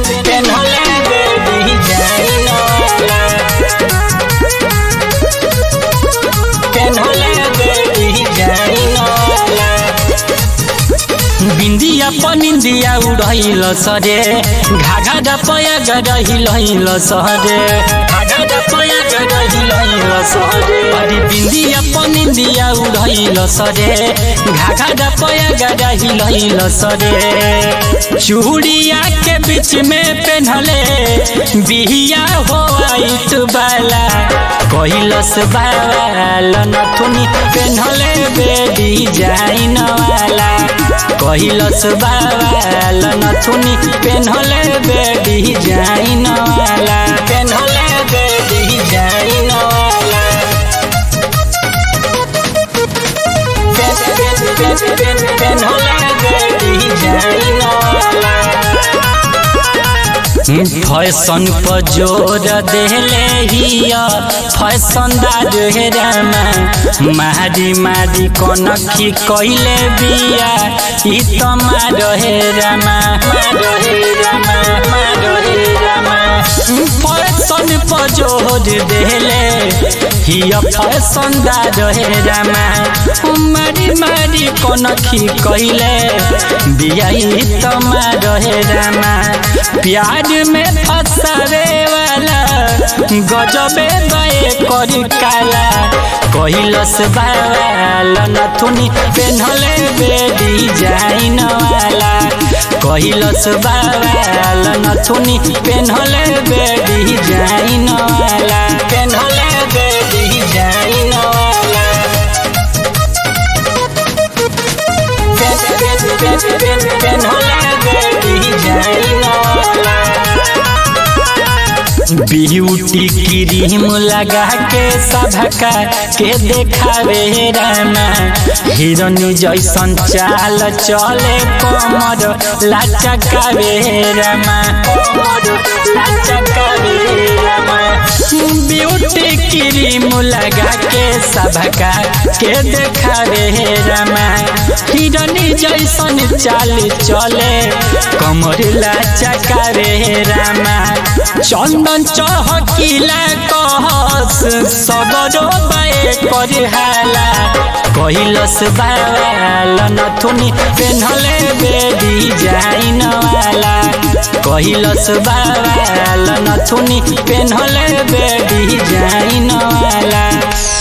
पेन्हले बेबी जाइन वाला पेन्हले बेबी जाइन वाला बिंदिया पनिंदिया उड़ैल सरे घाघा पया गडहिल सरे घाघा पया गडहिल सरे अरे बिंदिया पनिंदिया उड़ैल सरे घाघा पया गडहिल सरे चूड़िया के बीच में पेन्हले बिहिया हो आइत बाला कहिलस बाल नथुनी पेन्हले बेडी जाइन वाला कहिलस बाल नथुनी पेन्हले बेडी जाइन वाला पेन्हले बेडी जाइन वाला पेन्हले बेडी जाइन वाला फैशन पर जोर देले हिया फैशनदार हेरामा मारी मारी कनखी कैले बिया ई त मार हेरामा मार हेरामा मार हेरामा फैशन पर जोर देले हिया फैशनदार हेरामा मारी मारी कनखी कैले बिया ई त मार हेरामा प्यार में फसावे वाला गजबे गए करी काला कहिलस बाल नथुनी पेन्हले बेडी जाइन वाला कहिलस बाल नथुनी पेन्हले बेडी जाइन वाला पेन्हले बेडी जाइन वाला पेन्हले बेडी जाइन वाला ब्यूटी क्रीम लगा के सभका के देखावे रामा हिरन जैसन चाल चले कमर लाचकावे रामा लाचकावे रामा ब्यूटी क्रीम लगा के सभका के देखावे रामा हिरन जैसन चाल चले कमर लाचकावे रामा चंदन चहकिला कहस सगरो बाए करे हाला कहिलस बाल नथुनी पेन्हले बेडी जाइन वाला कहिलस बाल नथुनी पेन्हले बेडी जाइन वाला